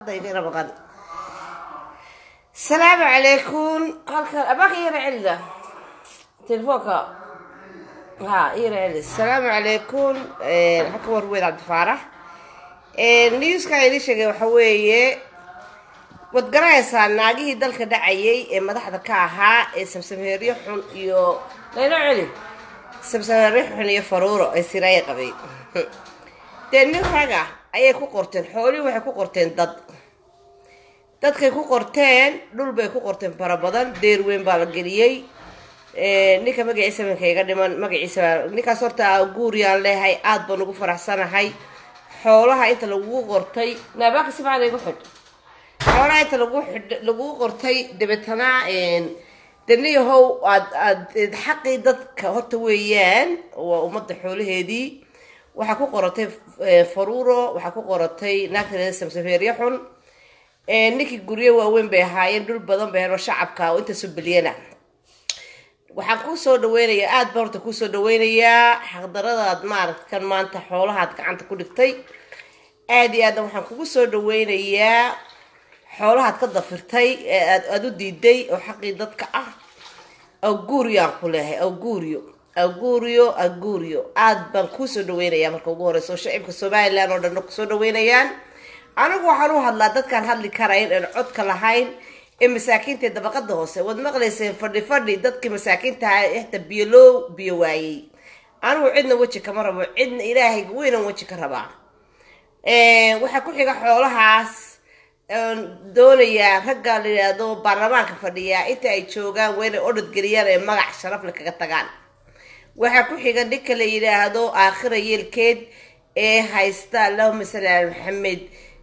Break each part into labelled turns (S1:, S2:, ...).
S1: ardayga maqan asalaamu calaykum halkan abaaka iyara celida telefoonka ha iyara celida asalaamu calaykum halka war weyd cabdifaarax newska idin sheegay waxa weeye waad garanaysaa naagihii dalka dhacayay ee madaxda ka ahaa ee samsameeryo xun iyo laylo celi samsameeryo xun iyo faruuro ee siraaya qabay dee nin raga ayay ku qorteen xoolihii waxay ku qorteen dad dadkay ku qorteen dhul bay ku qorteen fara badan deer weyn baa la geliyey ninka magaciisa minka iga dhiman magaciisa ninkaas horta guuriyaan leehay aada baan ugu faraxsanahay xoolaha inta lagugu qortay naabaaka si macda igu xidh xoolaha inta lagu xidh lagugu qortay dabeetana daniyahow aad aad xaqii dadka horta weeyaan waa ummadda xoolaheedii waxaa ku qoratay faruuro waxaa ku qoratay naagta samsaferya xun ninkii guryo waaweyn bay ahaayeen dhul badan bay helo shacabka oo intaasoo bilyana waxaan kusoo dhaweynayaa aada ba horta kusoo dhaweynayaa xaqdaradaad maaragta kan maanta xoolahaad gacanta ku dhigtay aada iyo aadna waxaan kugu soo dhaweynayaa xoolahaad ka dafirtay ee aad aada u diiday oo xaqii dadka ah aguuriyaan ku leehay aguuriyo aguuriyo aguuriyo aada baan kuusoo dhaweynayaa marka ugu horeysa oo shacibka somalilan oo dhanna kusoo dhaweynayaan anigu waxaan u hadlaa dadkaan hadli karayn een codka lahayn ee masaakiinta dabaqada hoose waad maqlayseen fadhi fadhi dadkii masaakiintaha ixta biyo loo biyo waayey anigu cidna weji kama rabo cidna ilaahayga weynan weji ka rabaa waxaa ku xiga xoolahaas doonayaa ragga la yidhaahdo baarlamaanka fadhiyaa inta ay joogaan waa inay odhad geliyaan ee magac sharafle kaga tagaan waxaa ku xiga ninka la yidhaahdo aakhira yeelkeed ee haysta allahuma salli ala maxamed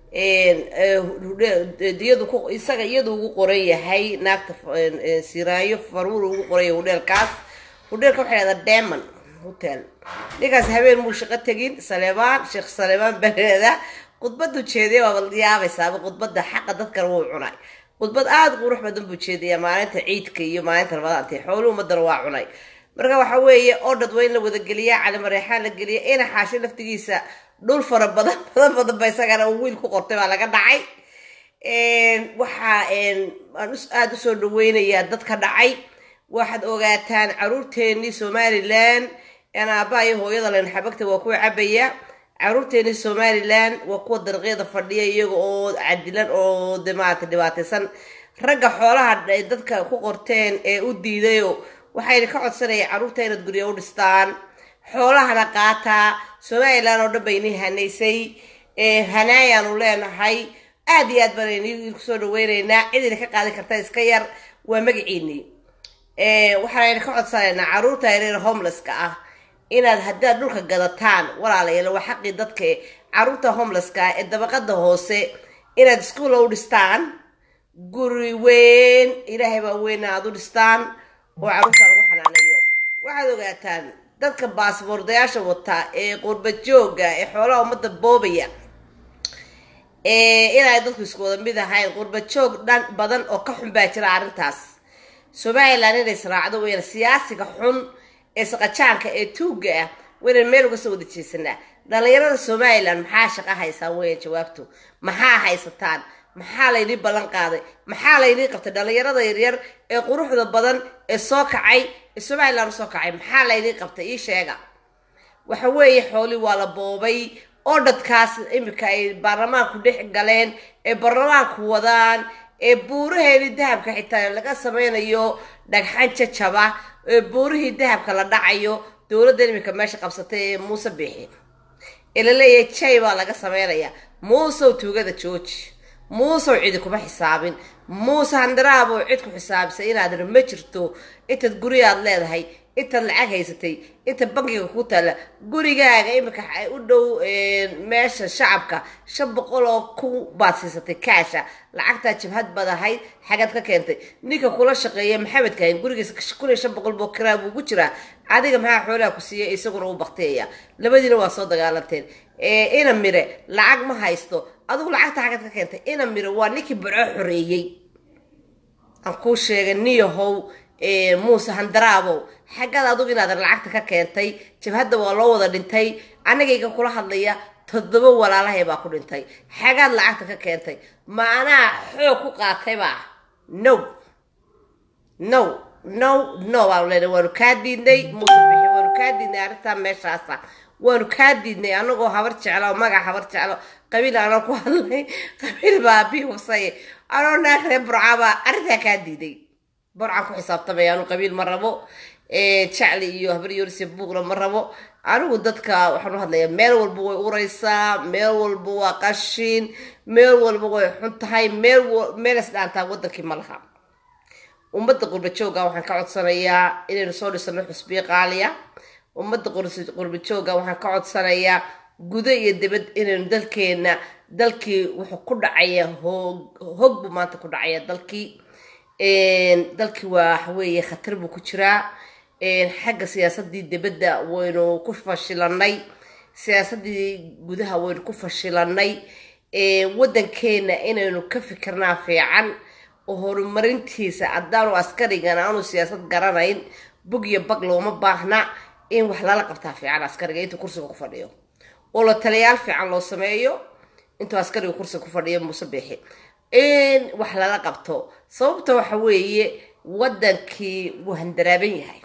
S1: iyadu ku isaga iyadu ugu qoran yahay naagta siraayo faruur ugu qoran yahay hudheelkaas hudheelka waxay dhahdaa demon hotel ninkaas habeen muu shaqo tegin saleebaan sheekh saleebaan baleeda khudbadu jeediya waaba yaabaysaaba khudbada xaqa dadkana wuu cunay khudbad aada qurux badan buu jeediyaa maalinta ciidka iyo maalinta ramadaanta xooluhu umadana waa cunay marka waxa weeye odhad waa in la wadageliyaa calimareexaan la geliya ina xaasho laftigiisa dhul fara badan badan badan ba isagana uu wiil ku qortay baa laga dhacay waxaa aan aada usoo dhaweynayaa dadka dhacay waxaad ogaataan caruurteenii somalilan aabaa iyo hooyada len xabagta waa kuwa cabaya caruurteenii somalilan waa kuwa dariiqyada fadhiya iyaga oo cadilan oo de maarata dhibaataysan ragga xoolaha dadka ku qorteen ee u diidayo waxayna ka codsanaya carruurta inaad gurya u dhistaan xoolahana qaataa somalilan oo dhan baynii hanaysay hanaayaanu leenahay aada iyo aad baan ini kusoo dhaweyneynaa cidina ka qaadi karta iska yar waa magaciinii waxaanayna ka codsanaynaa carruurta yareer homelesska ah inaad haddaad dhulka gadataan walaalayaal waa xaqii dadka carruurta homelesska ah ee dabaqada hoose inaad iskuulla u dhistaan guri weyn ilaahay baa weyna aada u dhistaan oo carruurta lagu xanaanayo waxaad ogaataan dadka baasboordayaasha wata ee qurbad jooga ee xoolaha ummadda boobaya inay dadku isku wada mid ahayn qurbad joog dhan badan oo ka xun baa jira arrintaas somalilan inay israacdo weyna siyaasiga xun ee saqajaanka ee tuugga ah waynan meel uga soo wada jeesanaa dhalinyarada somalilan maxaa shaqo haysaan weyan jawaabtu maxaa haysataan maxaa laynii ballan qaaday maxaa laynii qabtay dhalinyarada yaryar ee quruxda badan ee soo kacay ee somalilan usoo kacay maxaa laynii qabtay ii sheega waxa weeye xoolii waa la boobay oo dadkaas imika ay baarlamaanku dhex galeen ee baarlamaanku wadaan ee buuraheedii dahabka xitaa laga sameynayo dhagxan jajaba ee buurihii dahabka la dhacayo dowladda imika meesha qabsatay ee muuse bixi ee laleeyahay jay baa laga sameynaya muusew tuugada jooji muusew cidi kuma xisaabin muuse handaraaboo cid ku xisaabisay inaad ma jirto intaad guryaad leedahay intaad lacag haysatay inta bankiga ku taalla gurigaaga imika u dhow meesha shacabka shan boqol oo kun baad siisatay kaasha lacagtaa jabhad baad ahayd xagaad ka keentay ninka kula shaqeeya maxamedka hayn gurigiisa kun iyo shan boqol boo kiraa buu ku jiraa adiga maxaa xoolaha ku siiyay isaguna u baktiyaya labadiina waa soo dagaalanteen ina mire lacag ma haysto adigu lacagta xagaad ka keentay ina mire waa ninkii barco xoreeyey aan kuu sheegay niyahow muuse handaraabow xaggaad adugu inaadan lacagta ka keentay jabhadda waa loo wada dhintay anigayga kula hadlaya toddoba walaalahay baa ku dhintay xagaad lacagta ka keentay maanaa xoog ku qaataybaa no no no no baan leenahay waanu kaa diidnay muuse bixi waanu kaa diidnay arrintaa meeshaasa waanu kaa diidnay anagoo habar jeclo oo magac habar jeclo qabiil aanan ku hadlay qabiil baa bi hubsaye anoo naag reer burcabaa arrintaa kaa diiday burcaan ku xisaabtamaya anu qabiil ma rabo jacli iyo habar yorsi buuqna ma rabo anigu dadka waxaan u hadlayaa meel walba way uraysaa meel walba waa qashin meel walba way xun tahay meel meel isdhaantaa wadankii ma laha ummadda qurbajooga waxaan ka codsanayaa inaynu soo dhisano xusbiyo qaaliya ummadda qurbajooga waxaan ka codsanayaa gudo iyo dibad inaynu dalkeena dalkii wuxuu ku dhacaya hoog hog buu maanta ku dhacaya dalkii dalkii waa waxaweeye khatar buu ku jiraa xagga siyaasadii dibadda waynu ku fashilanay siyaasadii gudaha waynu ku fashilanay waddankeena inaynu ka fikirnaa fiican oo horumarintiisa haddaanu askarigan aanu siyaasad garanayn bug iyo bag looma baahna in wax lala qabtaa fiican askariga intuu kursiga ku fadhiyo oo la taliyaal fiican loo sameeyo intuu askariga kursiga ku fadhiyo muuse biixi in wax lala qabto sababta waxa weeye waddankii wuu handaraaban yahay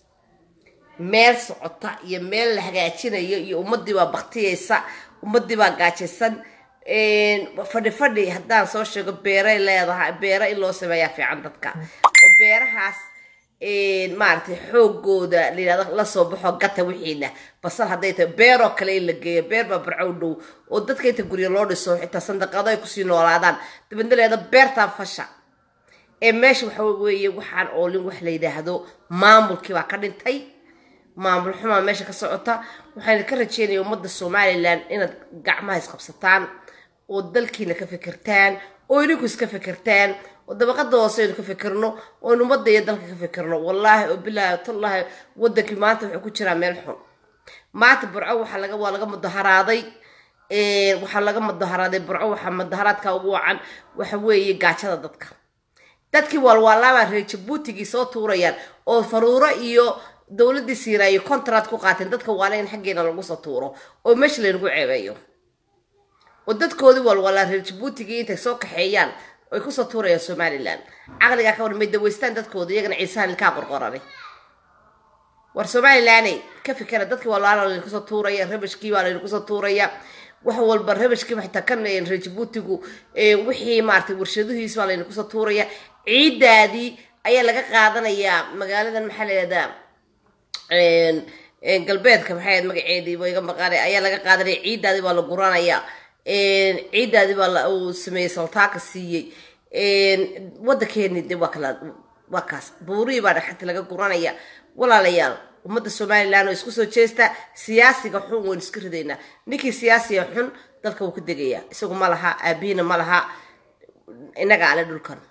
S1: meel socota iyo meel la hagaajinayo iyo ummadii baa baktiyeysa ummadii baa gaajaysan fadhi fadhi haddaan soo sheego beeray leedahay beera in loo sameeyaa fiican dadka oo beerahaas maaragtay xoogooda layihahdo lasoo baxo gata wixiina basal hadday tahay beeroo kale in la geeyo beer baa barcow dhow oo dadka inta gurya loo dhiso xitaa sandaqado ay kusii noolaadaan dabadna leeda beertaan fasha ee meesha waxa weeye waxaan oolin wax la yidhaahdo maamulkii baa ka dhintay maamul xumaa meesha ka socota waxaan ka rajeynaya ummadda somalilan inaad gacmaha isqabsataan oo dalkiina ka fikirtaan oo idinku iska fikirtaan oo dabaqada hoose aynu ka fikirno oo in ummadda iyo dalka ka fikirno wallaahi oo bilaahi tallaahi waddankii maanta wuxuu ku jiraa meel xun maanta burco waxaa laga waa laga mudaharaaday waxaa laga mudaharaaday burco waxaa mudaharaadka ugu wacan waxa weeye gaajada dadka dadkii waalwaalaabaa reer jabuutigii soo tuurayaan oo faruuro iyo dowladii siiraayo contract ku qaateen dadka waana in xaggeena lagu soo tuuro oo meesha laynagu ceebeeyo oo dadkoodii walwalaa reer jabuutigii intay soo kaxeeyaan ay kusoo tuurayaan somalilan caqligaa ka war may daweystaan dadkooda iyagana ciisahan ilkaa qorqoranay war somalilaney ka fikera dadkii walwaala layna kusoo tuuraya rabashkii baa layna kusoo tuuraya wax walba rabashkiiba xitaa kan reer jabuutigu wixii maaragtay warshaduhiis baa layna kusoo tuuraya ciidaadii ayaa laga qaadanayaa magaaladan maxaa la yihahdaa galbeedka maxay magaceedii ba iga maqaanay ayaa laga qaadanaya ciidaadii baa la guranaya ciidaadii baa uu sameeyey saltaaka siiyey waddankeeni de waa kala waa kaas buurihii baa dhexanta laga guranaya walaalayaal ummadda somalilan oo isku soo jeesta siyaasiga xun waynu iska ridaynaa ninkii siyaasiga xun dalka wuu ka degayaa isagu ma laha aabihiina ma laha inaga ale dhulkan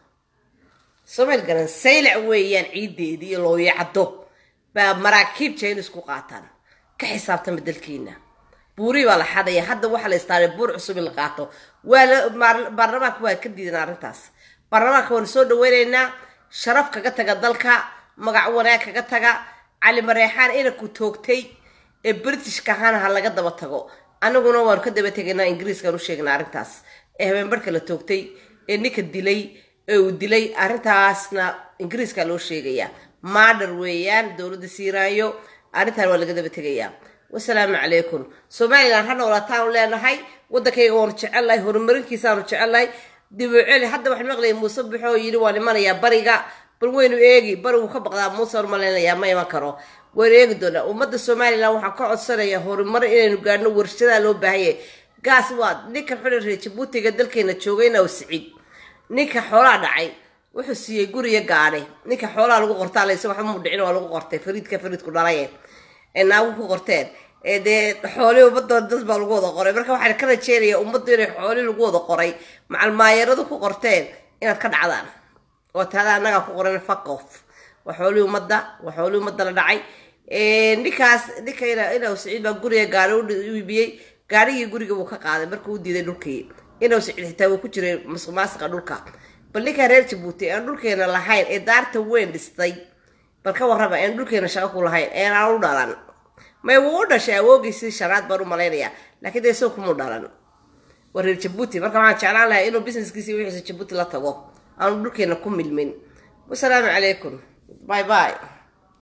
S1: somaal garan saylac weeyaan ciideedii iyo looyacdo baa maraakiib jaynis ku qaataan ka xisaabtama dalkiina buurii baa la xadaya hadda waxaa la istaaray buur cusub in la qaato waa la baarlamaanka waa ka diidan arrintaas baarlamaanka waanu soo dhaweynaynaa sharaf kaga taga dalka magac wanaag kaga taga cali mareexaan inanku toogtay ee britishka ahaana ha laga daba tago anaguna waanu ka daba tegaynaa ingiriiskaan u sheegnaa arrintaas ee habeenbarhka la toogtay ee ninka dilay ee uu dilay arrintaasna ingiriiska loo sheegayaa maadhar weeyaan dowladda siiraayo arrintaan waa laga daba tegayaa wasalaamu calaykum somalilan ha noolataanu leenahay waddankayga waanu jecelnahay horumarinkiisaanu jecelnahay dibuceli hadda waxaan maqlayay muuse buxoo yidhi waan imanayaa bariga bal waynu eegi barigu ka baqdaa muuse maleynayaa ma iman karo waynu eegi doonaa ummadda somalilan waxaan ka codsanayaa horumar inaynu gaadhno warshadaa loo baahanyay gaas waa ninka xuli reer jabuutiga dalkeena joogayna oo siciid ninka xoolaa dhacay wuxuu siiyey guriga gaadhay ninka xoolaha lagu qortaa layse waxba mu dhicin waa lagu qortay fariidka fariidku dhalaye ee naagu ku qorteen ee dee xoolii ummadooda dad baa lagu wada qoray marka waxaan ka rajeynayaa ummaddu inay xoolii lagu wada qoray macalmaayaradu ku qorteen inaad ka dhacdaan oo taada annagaa ku qoran fuck off waa xoolii ummadda waa xoolii ummadda la dhacay ninkaas ninka inaw siciid baa guriga gaari u iibiyey gaarigii guriga wuu ka qaaday markuu u diiday dhulkii inaw siciid xitaa wuu ku jiray masuqmaasiqa dhulka bal ninkaa reer jabuuti aan dhulkeena lahayn ee daarta weyn dhistay bal ka warraba aan dhulkeena shaqo ku lahayn een aan u dhalan may wuu u dhashay awoogiisii shanaad baan u malaynayaa laakiin dee isaga kumuu dhalan waa reer jabuuti marka waxaan jeclaan lahaa inuu businesskiisi wixiisa jabuuti la tago aanu dhulkeena ku milmin wasalaamu calaykum bye bye